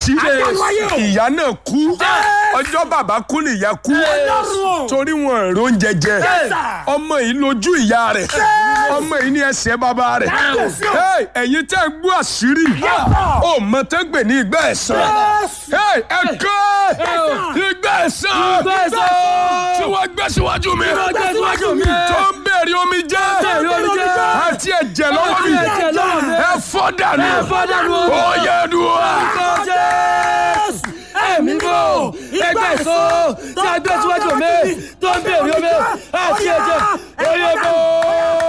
jí ìyá náà kú ọjọ́ bàbá kú nìyá kú torí wọn èrò oúnjẹ jẹ ọmọ yìí lójú ìyá rẹ̀ ọmọ yìí ní ẹsẹ̀ bàbá rẹ̀ Hey, ẹ̀yin tẹ́ ń gbọ́ àṣírí ó mọ tẹ́ ń gbè ní ìgbà ẹ̀san Hey, ẹ kọ́ ìgbà ẹ̀san tí wọ́n gbé síwájú mi gbé síwájú mi. tó ń bèrè omi jẹ́ omi jẹ́. àti ẹ̀jẹ̀ lọ́wọ́ mi Àti ẹ̀jẹ̀ lọ́wọ́ mi. ẹ fọ́ dànù Ẹ fọ́ dànù. ó yẹ dùn wá. ẹ̀mí bò ẹgbẹ́ èso tí a gbé síwájú mi tó ń bèrè omi àti ẹ̀jẹ̀